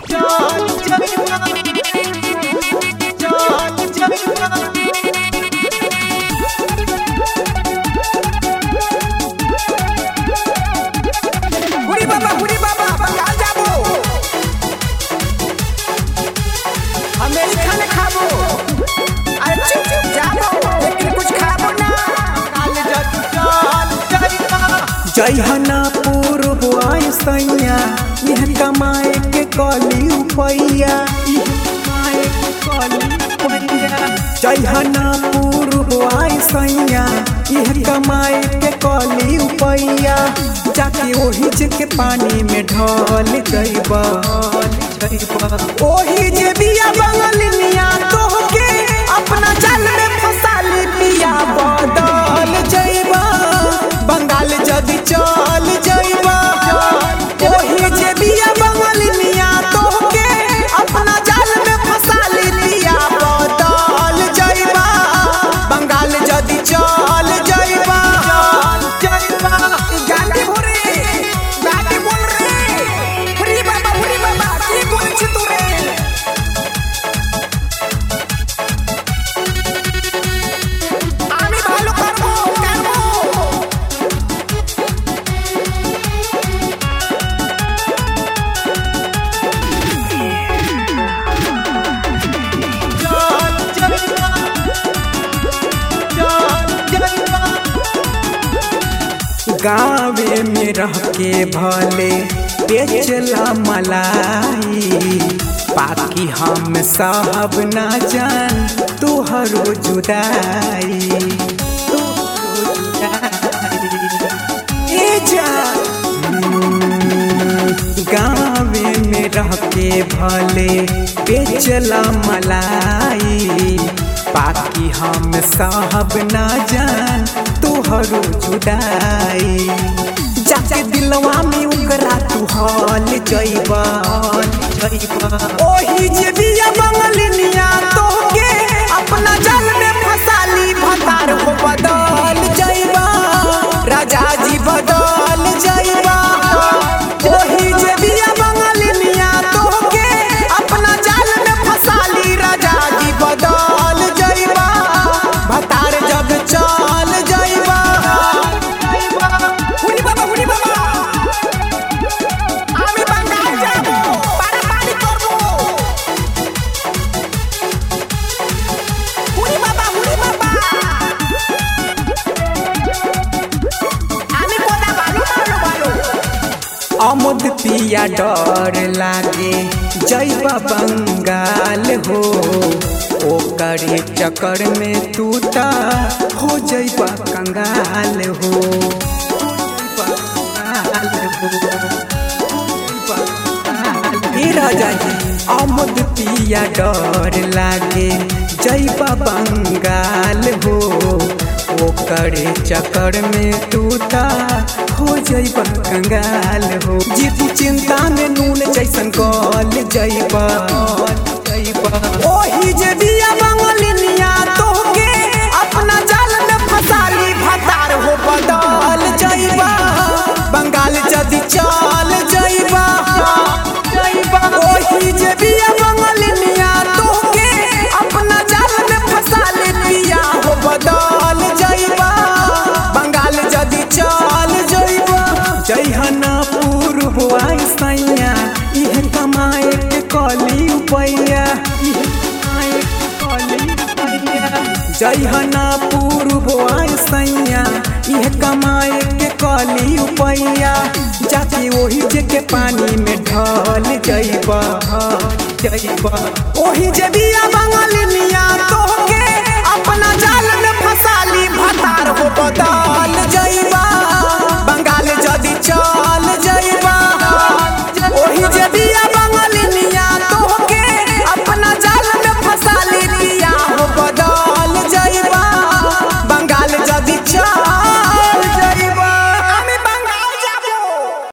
हुरी बाबा हुरी बाबा बंगाल जाबो अमेरिका में खाबो अरे चुप चुप जाबो लेकिन कुछ खाबो ना जयहना पूर्व सैया यह कमाए के कली उपैया यह कमाए के कली उपैया जयहना पूर्व सैया यह कमाए के कली उपैया जाके ओही जे के पानी में ढल जइबा ओही जे बिया बंगल मिया तोहके अपना जाल में फसाली पिया बदल जइबा बंगाल जदी चल जइबा ओही जे बिया बंगल मिया तोहके अपना जाल में फसाली पिया बदल जइबा बंगाल जदी चल जइबा जइबा गांधी भोरे गांधी बोल रे हुरी बाबा हुरी बाबा কি বলছি তোরে আমি ভালো করবো করবো गाँवे में रह के भले बेचला मलाई बाकी हम साहब ना जान तुहरो जुदाई तुहरो जुदाई। ए जान गाँवे में रह के भले बेचला मलाई बाकी हम साहब ना जान तुहरो जुदाई जाके दिलवा में उकरा तू हल जइबा जइबा ओही जे बिया बंगलिनिया तोहके अपना जाल में फसाली भतार हो बदल जइबा राजा जी बदल जइबा ओही जे बिया बंगलिनिया तोहके अपना जाल में फसाली राजा जी बदल जइबा भतार जब चल जइबा हुरी बाबा हुरी बाबा আমি বাঙ্গাল যাবো পারাপারি করবো হুরি বাবা হুরি বাবা আমি কোনা ভালো ভালো ভালো अमुद पिया डर लागे जइबा बंगाल हो ओकरे चक्कर में तू ता हो जइबा कंगाल हो हो जइबा कंगाल हो, हो जइबा कंगाल। ए राजा जी अमुद पिया डर लागे जइबा बंगाल हो ओकरे चक्कर में तू ता हो जइबा कंगाल हो जीती चिंता में नून जैसन गल जइबा जइबा ओही जे बिया बंगलिनिया तोहके अपना जाल में फसाली भतार हो बदल जइबा बंगाल जदी चल जइबा जइबा ओही जे बिया बंगलिनिया तोहके अपना जाल में फसाली पिया हो बदल जइबा बंगाल जदी चल जइबा जइहना पूर्व सैया इह कमाए के कली उपैया इह कमाए के कली उपैया जइहना पूर्व सैया इह कमाए के कली उपैया जाके ओही जे के पानी में ढल जइबा जइबा ओही जे बिया बंगलिनिया तो